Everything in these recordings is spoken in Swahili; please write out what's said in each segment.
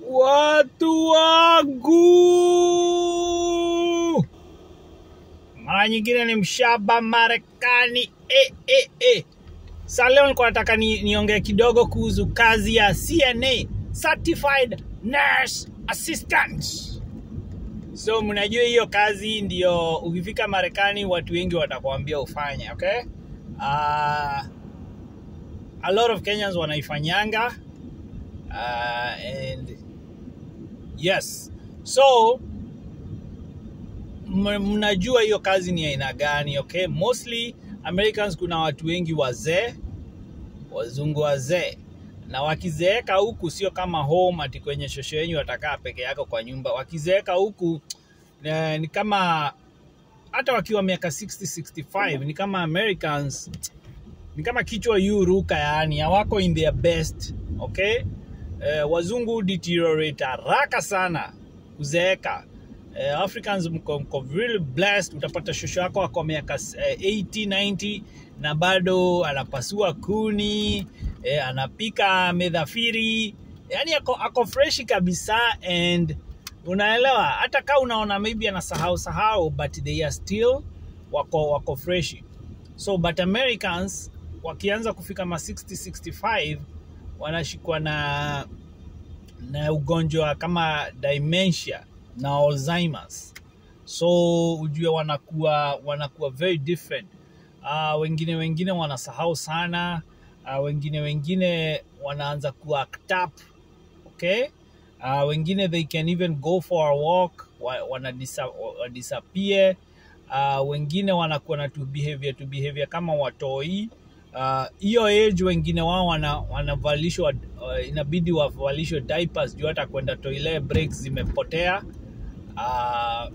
Watu wangu, mara nyingine ni mshaba Marekani. E, e, e. Sa leo nilikuwa nataka ni, niongee kidogo kuhusu kazi ya CNA, Certified Nurse Assistant. So mnajua hiyo kazi ndio ukifika Marekani watu wengi watakwambia ufanye, okay? Uh, a lot of Kenyans wanaifanyanga uh, and yes so m- mnajua hiyo kazi ni aina gani okay mostly americans kuna watu wengi wazee wazungu wazee na wakizeeka huku sio kama home ati kwenye shosho yenyu watakaa peke yako kwa nyumba wakizeeka huku eh, ni kama hata wakiwa miaka 60 65 ni kama americans ni kama kichwa yu ruka yani hawako in their best okay eh, wazungu deteriorate haraka sana kuzeeka eh, africans mko, mko really blessed utapata shosho yako ako miaka eh, 80 90 na bado anapasua kuni eh, anapika medhafiri yani ako, ako freshi kabisa and unaelewa hata kaa unaona maybe anasahau sahau but they are still wako wako freshi so but americans wakianza kufika ma 60 65 wanashikwa na na ugonjwa kama dementia na alzheimers so ujue wanakuwa wanakuwa very different uh, wengine wengine wanasahau sana uh, wengine wengine wanaanza ku act up okay uh, wengine they can even go for a walk wa- wana disa- wa- disappear uh, wengine wanakuwa na tu behavior tu behavior kama watoi Uh, hiyo age wengine wao wana, wanavalishwa uh, inabidi wavalishwe diapers juu hata kwenda toilet breaks zimepotea uh,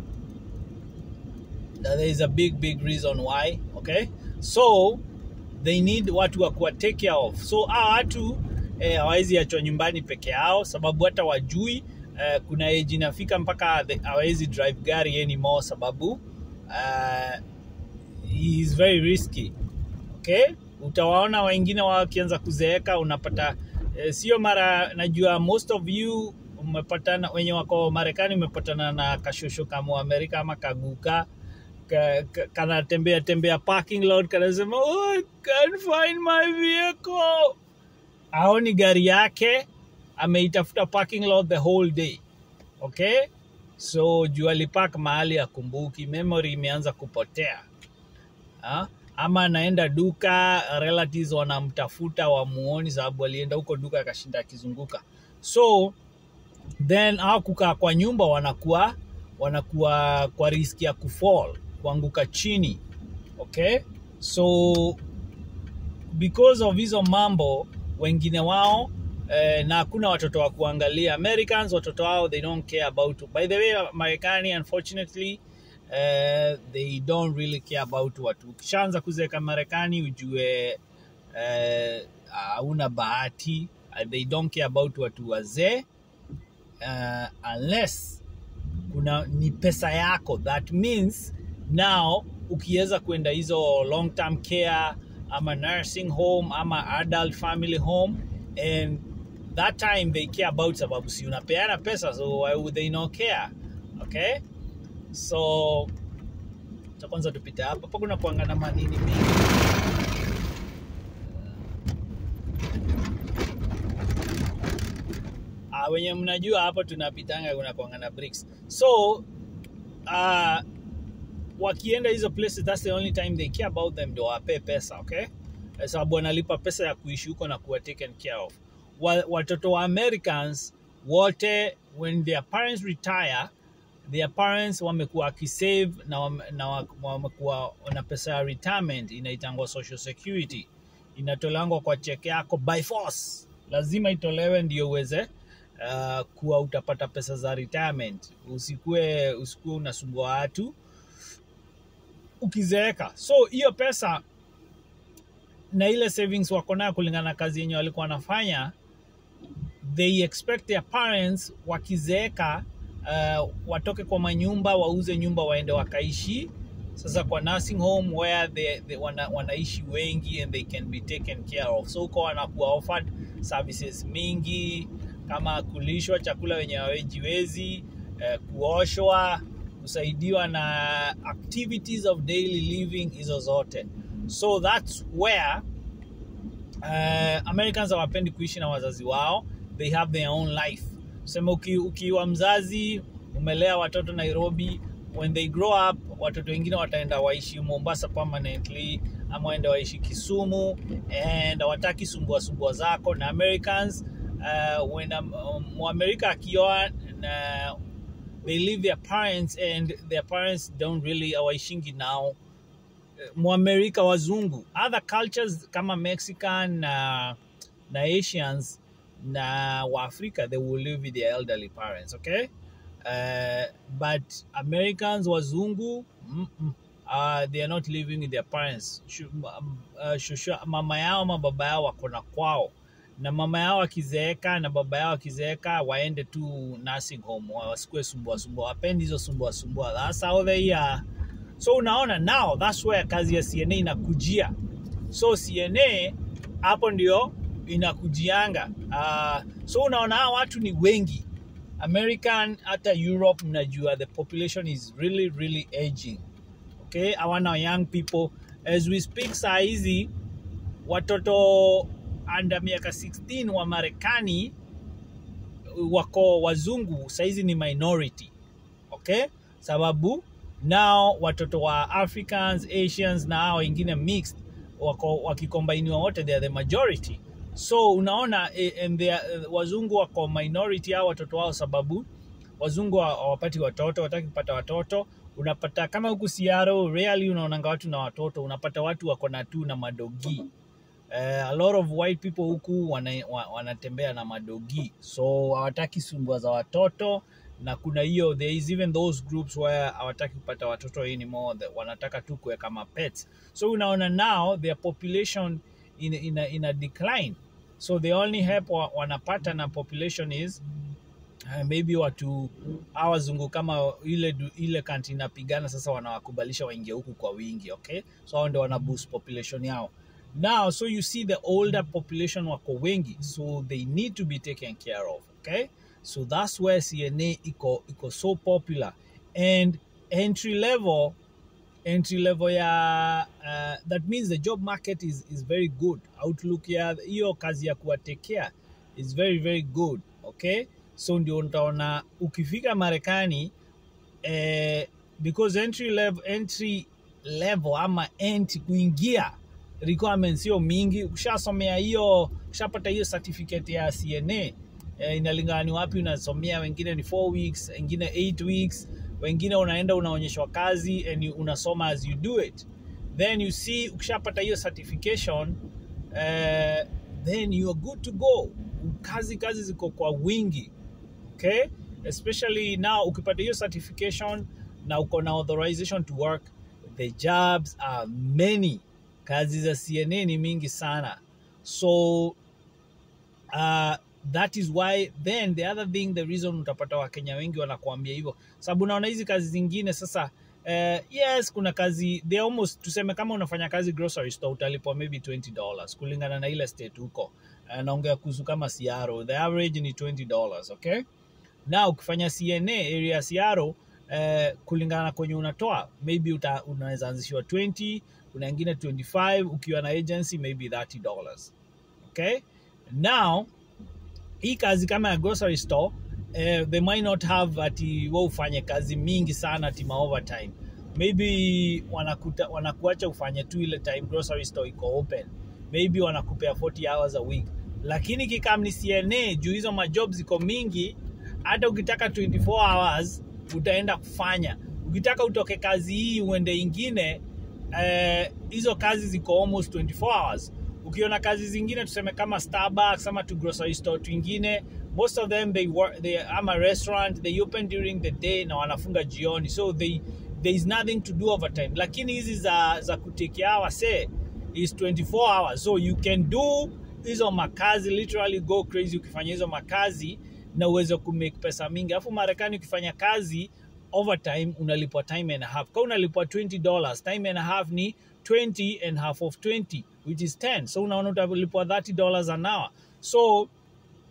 there is a big big reason why okay so they need watu wa kuwa take care of so hawa watu eh, hawawezi achwa nyumbani peke yao sababu hata wajui eh, kuna age inafika mpaka the- hawawezi drive gari anymore sababu uh, he is very risky okay utawaona wengine wakianza kuzeeka unapata eh, sio mara najua most of you umepatana wenye wako marekani umepatana na kashosho kama amerika ama kaguka ka, ka, kanatembea tembea parking lot kanasema oh, I can't find my vehicle aoni gari yake ameitafuta parking lot the whole day okay so juu alipak mahali akumbuki memory imeanza kupotea ha? ama anaenda duka relatives wanamtafuta wamuoni sababu alienda huko duka akashinda akizunguka so then au kukaa kwa nyumba wanakuwa wanakuwa kwa riski ya kufall kuanguka chini okay so because of hizo mambo wengine wao eh, na hakuna watoto wa kuangalia americans watoto wao they don't care about by the way marekani unfortunately eh, they don't really care about watu ukishaanza kuzeeka marekani ujue eh, hauna bahati uh, they don't care about watu wazee uh, unless kuna ni pesa yako that means now ukiweza kwenda hizo long term care ama nursing home ama adult family home and that time they care about sababu si unapeana pesa so why would they not care okay so cha kwanza tupite hapa hapa kuna kuangana manini mengi uh, wenye mnajua hapo tunapitanga kuna kuangana bricks so uh, wakienda hizo places that's the only time they care about them ndio wapee pesa okay Eh, sababu wanalipa pesa ya kuishi huko na kuwa taken care of wa, watoto wa americans wote when their parents retire their parents wamekuwa wakisave na, wame, na wa- wamekuwa na pesa ya retirement inaitangwa social security inatolangwa kwa cheke yako by force lazima itolewe ndio uweze uh, kuwa utapata pesa za retirement usikue usikue unasumbua watu ukizeeka so hiyo pesa na ile savings wako nayo kulingana na kazi yenye walikuwa wanafanya they expect their parents wakizeeka uh, watoke kwa manyumba wauze nyumba waende wakaishi sasa kwa nursing home where they, they wana, wanaishi wengi and they can be taken care of so huko wanakuwa offered services mingi kama kulishwa chakula wenye hawajiwezi, eh, kuoshwa, kusaidiwa na activities of daily living, hizo zote. So that's where uh, Americans hawapendi kuishi na wazazi wao, they have their own life. Sema uki, ukiwa mzazi umelea watoto Nairobi, when they grow up watoto wengine wataenda waishi Mombasa permanently ama waende waishi Kisumu and hawataki sumbua sumbua zako na Americans uh, when um, Mwamerika akioa na they leave their parents and their parents don't really hawaishingi nao Mwamerika wazungu other cultures kama Mexican na, na Asians na Waafrika they will live with their elderly parents okay uh, but Americans wazungu mm -mm, uh, they are not living with their parents Shu, uh, shushu, mama yao ama baba yao wako na kwao na mama yao akizeeka na baba yao akizeeka waende tu nursing home wasikue sumbua sumbua wapendi hizo sumbua sumbua that's how they are so unaona now that's where kazi ya cna inakujia so cna hapo ndio inakujianga uh, so unaona hawa watu ni wengi american hata europe mnajua the population is really really aging okay hawana young people as we speak saa hizi watoto under miaka 16 wa marekani wako wazungu sahizi ni minority okay sababu nao watoto wa africans asians na hao wengine mixed wako wakikombainiwa wote they are the majority so unaona eh, and they are, eh, wazungu wako minority hao watoto wao sababu wazungu hawa- hawapati watoto wataki kupata watoto unapata kama huku siaro rarely unaonanga watu na watoto unapata watu wako na tu na madogi uh, a lot of white people huku wana, wa- wanatembea na madogi so hawataki sumbua za watoto na kuna hiyo there is even those groups where hawataki kupata watoto anymore that wanataka tu kuweka mapets so unaona now their population in, in, a, in a decline so the only help wa, wanapata na population is uh, maybe watu hawa wazungu kama ile du- ile kanti inapigana sasa wanawakubalisha waingie huku kwa wingi okay so hao ndio wana boost population yao now so you see the older population wako wengi so they need to be taken care of okay so that's where cna iko iko so popular and entry level entry level ya uh, that means the job market is, is very good outlook ya hiyo kazi ya kuwatekea is very very good okay so ndio utaona ukifika marekani eh, because entry level, entry level ama entry kuingia requirements sio mingi ukishasomea hiyo ukishapata hiyo certificate ya cna eh, inalingana ni wapi unasomea wengine ni 4 weeks wengine 8 weeks wengine unaenda unaonyeshwa kazi and you, unasoma as you do it then you see ukishapata hiyo certification eh, then you are good to go kazi kazi ziko kwa wingi okay especially now ukipata hiyo certification na uko na authorization to work the jobs are many kazi za cna ni mingi sana so uh, that is why then the other thing the reason utapata wakenya wengi wanakuambia hivyo sababu naona hizi kazi zingine sasa uh, yes kuna kazi they almost tuseme kama unafanya kazi grocery store utalipwa maybe 20 dollars kulingana na ile state huko uh, naongea kuhusu kama siaro the average ni 20 dollars okay na ukifanya cna area ya siaro eh, kulingana na kwenye unatoa maybe uta, unaweza anzishiwa 20 kuna ingine 25 ukiwa na agency maybe 30 dollars okay now hii kazi kama ya grocery store eh, they might not have ati wa ufanye kazi mingi sana ati ma overtime maybe wanakuta, wanakuacha ufanye tu ile time grocery store iko open maybe wanakupea 40 hours a week lakini kikam ni cna juu hizo majob ziko mingi hata ukitaka 24 hours utaenda kufanya ukitaka utoke kazi hii uende ingine eh, hizo kazi ziko almost 24 hours ukiona kazi zingine tuseme kama starbucks ama tu grocery store twingine most of them they work they ama restaurant they open during the day na wanafunga jioni so they there is nothing to do overtime lakini hizi za za kutekea wase is 24 hours so you can do hizo makazi literally go crazy ukifanya hizo makazi na uweze kumake pesa mingi alafu marekani ukifanya kazi overtime unalipwa time and a half ka unalipwa 20 dollars time and a half ni 20 and half of 20 which is 10 so unaona utalipwa 30 dollars an hour so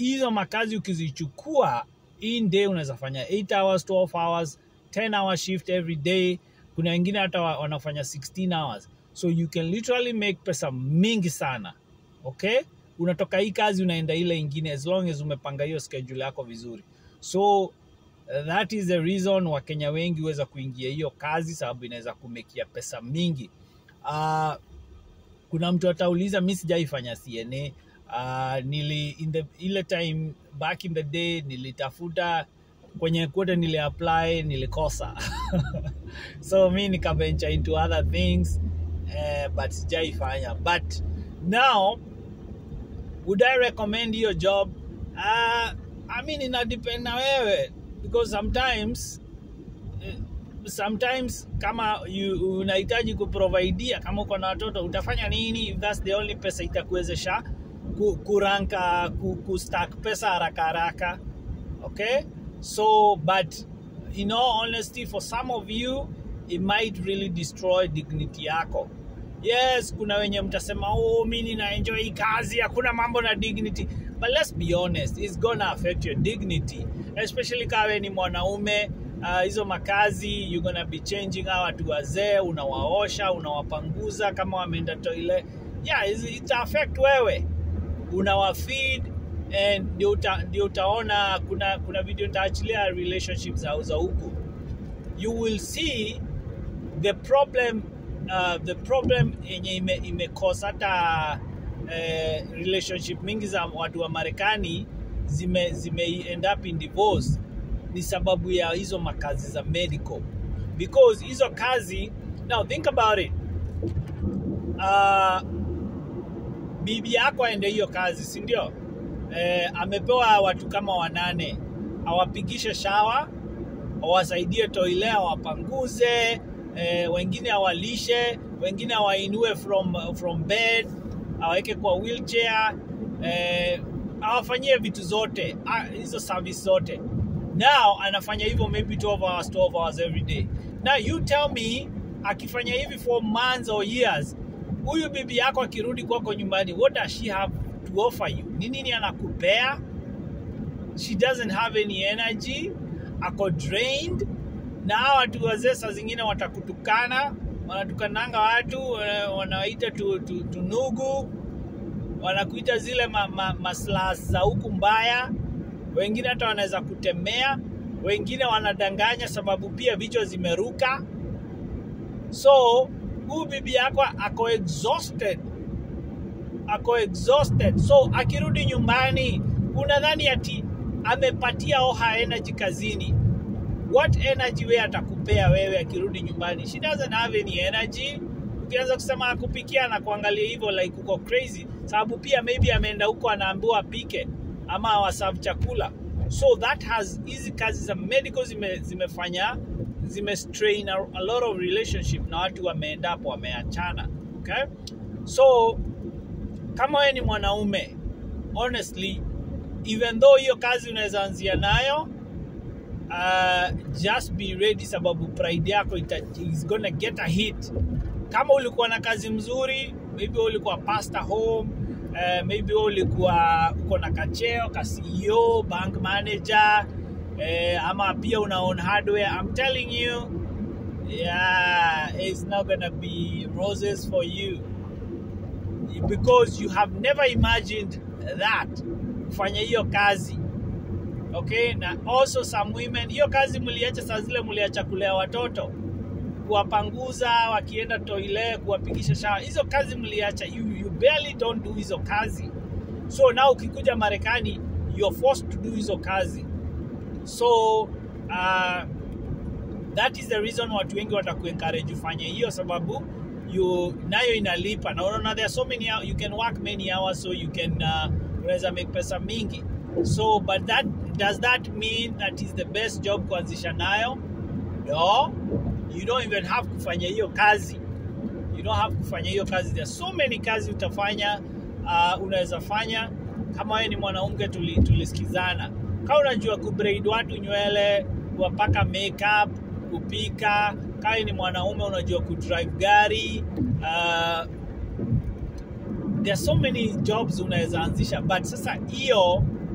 hizo makazi ukizichukua in day unaweza fanya 8 hours 12 hours 10 hour shift every day kuna wengine hata wa- wanafanya 16 hours so you can literally make pesa mingi sana okay unatoka hii kazi unaenda ile ingine as long as umepanga hiyo schedule yako vizuri so uh, that is the reason wakenya wengi huweza kuingia hiyo kazi sababu inaweza kumekia pesa mingi uh, kuna mtu atauliza mi sijaifanya cna uh, nili in the, ile time back in the day nilitafuta kwenye kote nili apply nilikosa so mi nikaventure into other things uh, but sijaifanya but now would i recommend hiyo job uh, i mean ina depend na wewe because sometimes eh, sometimes kama you, unahitaji kuprovidia kama uko na watoto utafanya nini if that's the only pesa itakuwezesha ku, kuranka ku, kustack pesa haraka haraka okay so but in all honesty for some of you it might really destroy dignity yako yes kuna wenye mtasema oh mi nina enjoy hii kazi hakuna mambo na dignity but let's be honest it's gonna affect your dignity especially kawe ni mwanaume uh, hizo makazi you're gonna be changing hawa watu wazee unawaosha unawapanguza kama wameenda toile yeah it's- ita affect wewe unawafeed and ndio uta, ndio utaona kuna kuna video nitaachilia relationship za za huku you will see the problem uh, the problem yenye ime, imekosa hata eh, relationship mingi za watu wa Marekani zime, zime end up in divorce ni sababu ya hizo makazi za medical because hizo kazi now think about it uh, bibi yako aende hiyo kazi si ndio eh, amepewa watu kama wanane awapigishe shawa awasaidie toile awapanguze eh, wengine awalishe wengine awainue from, from bed awaweke kwa wheelchair eh, awafanyie vitu zote ah, hizo service zote now anafanya hivyo maybe 12 hours 12 hours every day now you tell me akifanya hivi for months or years huyu bibi yako akirudi kwako nyumbani what does she have to offer you ni nini anakupea she doesn't have any energy ako drained na hawa watu wazee saa zingine watakutukana wanatukananga watu eh, wanawaita tu, tu, tunugu wanakuita zile ma, ma, maslas za huku mbaya wengine hata wanaweza kutemea wengine wanadanganya sababu pia vichwa zimeruka so huyu bibi yako ako exhausted ako exhausted so akirudi nyumbani unadhani ati amepatia oha energy kazini what energy we atakupea wewe akirudi nyumbani she doesn't have any energy ukianza kusema akupikia na kuangalia hivyo like uko crazy sababu pia maybe ameenda huko anaambiwa apike ama awaserve chakula so that has hizi kazi za medical zime, zimefanya zime strain a, a lot of relationship na watu wameendapo wameachana okay so kama wewe ni mwanaume honestly even though hiyo kazi unaweza anzia nayo uh, just be ready sababu pride yako ita, is gonna get a hit kama ulikuwa na kazi mzuri maybe wewe ulikuwa pastor home uh, maybe wewe ulikuwa uko na kacheo ka CEO bank manager uh, ama pia una own hardware I'm telling you yeah it's not gonna be roses for you because you have never imagined that kufanya hiyo kazi okay na also some women hiyo kazi mliacha saa zile mliacha kulea watoto kuwapanguza wakienda toile kuwapigisha shawa hizo kazi mliacha you, you barely don't do hizo kazi so now ukikuja marekani you're forced to do hizo kazi so uh, that is the reason watu wengi watakuencourage ufanye hiyo sababu you nayo inalipa na unaona there are so many hou- you can work many hours so you can uh, unaweza make pesa mingi so but that does that mean that is the best job kuanzisha nayo no you don't even have kufanya hiyo kazi you don't have kufanya hiyo kazi there are so many kazi utafanya uh, unaweza fanya kama wewe ni mwanamke tuli, tulisikizana kama unajua kubraid watu nywele kuwapaka makeup kupika kama wewe ni mwanaume unajua kudrive gari uh, there are so many jobs unaweza anzisha but sasa hiyo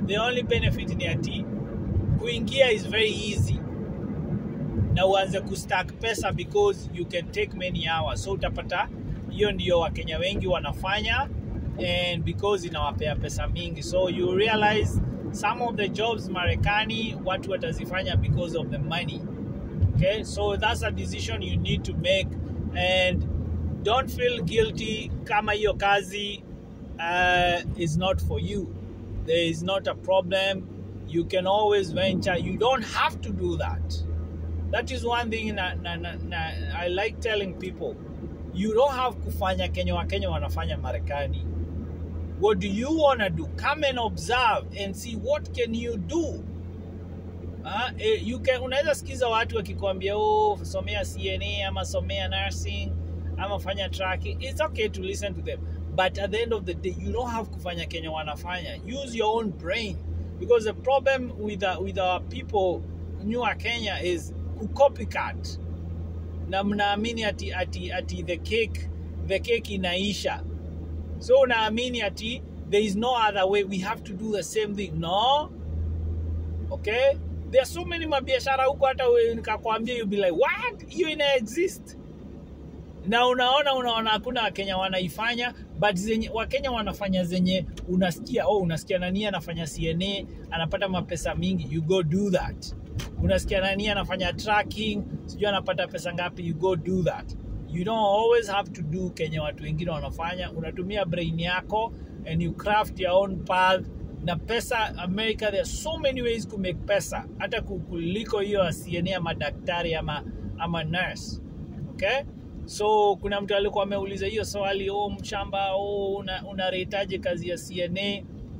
the only benefit ni ati kuingia is very easy na uanze kustack pesa because you can take many hours so utapata hiyo ndio wakenya wengi wanafanya and because inawapea pesa mingi so you realize some of the jobs marekani watu watazifanya because of the money okay so that's a decision you need to make and don't feel guilty kama hiyo kazi uh, is not for you there is not a problem you can always venture you don't have to do that that is one thing na, na, na, na, i like telling people you don't have kufanya kenya wakenya wanafanya marekani what do you want to do come and observe and see what can you do Uh, you can unaweza sikiza watu wakikwambia oh, somea cna ama somea nursing ama fanya tracking it's okay to listen to them but at the end of the day you don't have kufanya kenya wanafanya use your own brain because the problem with, uh, with our people newer kenya is kucopycat na mnaamini ati, ati, ati the cake the cake inaisha so unaamini ati there is no other way we have to do the same thing no okay there are so many mabiashara huko hata we- nikakwambia you be like what hiyo ina exist na unaona unaona hakuna wakenya wanaifanya but zenye wakenya wanafanya zenye unasikia oh unasikia nani anafanya cna anapata mapesa mingi you go do that unasikia nani anafanya tracking sijui anapata pesa ngapi you go do that you don't always have to do kenye watu wengine wanafanya unatumia brain yako and you craft your own path na pesa america there are so many ways to make pesa hata ku- kuliko hiyo ya cna ama daktari ama, ama nurse okay so kuna mtu alikuwa ameuliza hiyo swali oh, mshamba oh, una, unaretaje kazi ya cna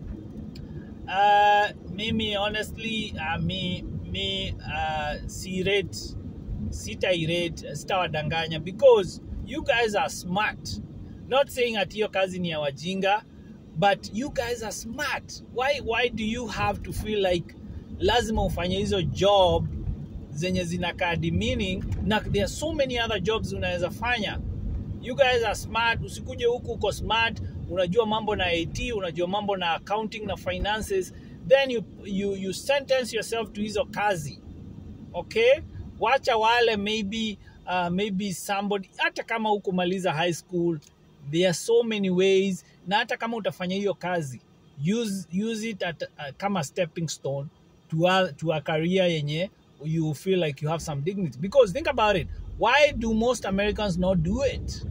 uh, mimi honestly uh, mi, mi uh, si rate sitairate sitawadanganya because you guys are smart not saying ati hiyo kazi ni ya wajinga but you guys are smart why, why do you have to feel like lazima ufanye hizo job zenye zinakaa demeaning na there are so many other jobs unaweza fanya you guys are smart usikuje huku uko smart unajua mambo na it unajua mambo na accounting na finances then you, you, you sentence yourself to hizo kazi okay wacha wale maybe uh, maybe somebody hata kama hukumaliza high school there are so many ways na hata kama utafanya hiyo kazi use, use it at, uh, kama stepping stone to a, to a career yenye you feel like you have some dignity because think about it why do most americans not do it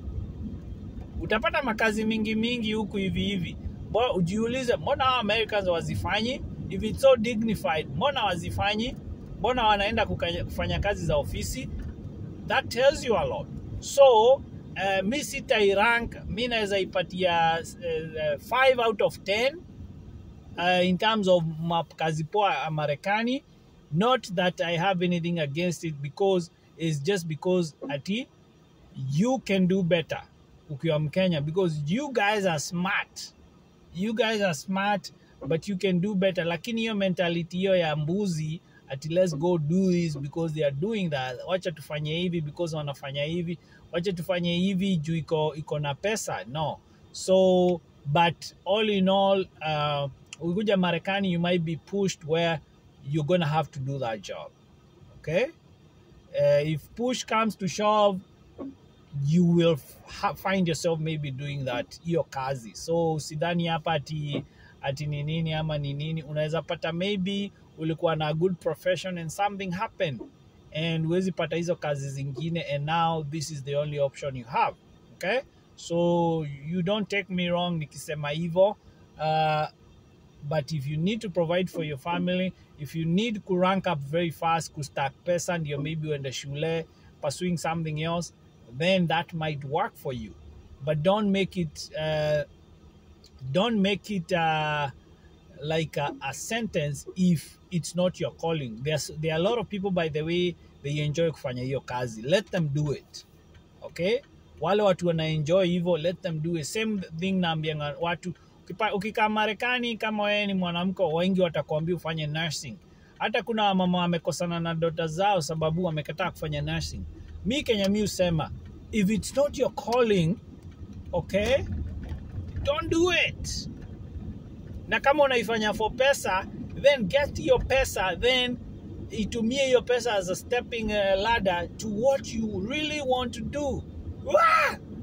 utapata makazi mingi mingi huku hivi hivi Bo- ujiulize mbona hao americans wazifanyi if it's so dignified mbona wazifanyi mbona wanaenda kukanya- kufanya kazi za ofisi that tells you a lot so uh, mi sitairank mi naweza ipatia 5 uh, out of 10 uh, in terms of map kazi poa ya marekani not that i have anything against it because it's just because ati you can do better ukiwa mkenya because you guys are smart you guys are smart but you can do better lakini hiyo mentality hiyo ya mbuzi ati let's go do this because they are doing that wacha tufanye hivi because wanafanya hivi wacha tufanye hivi juu iko iko na pesa no so but all in all uh, ukikuja marekani you might be pushed where you're gonna have to do that job okay uh, if push comes to shove you will ha- find yourself maybe doing that hiyo kazi so sidhani hapa ati ati ni nini ama ni nini unaweza pata maybe ulikuwa na a good profession and something happened and huwezi pata hizo kazi zingine and now this is the only option you have okay so you don't take me wrong nikisema hivyo uh, but if you need to provide for your family if you need to rank up very fast kustack pesa ndio maybe uende shule pursuing something else then that might work for you but don't make it uh, don't make it uh, like a, a sentence if it's not your calling There's, there are a lot of people by the way they enjoy kufanya hiyo kazi let them do it okay wale watu wanaenjoy hivyo let them do it same thing naambianga watu ukipa- ukikaa marekani kama wewe ni mwanamke wengi watakuambia ufanye nursing hata kuna wamama wamekosana na dota zao sababu wamekataa kufanya nursing mi kenya mi husema if it's not your calling okay don't do it na kama unaifanya for pesa then get hiyo pesa then itumie hiyo pesa as a stepping uh, ladder to what you really want to do Wah!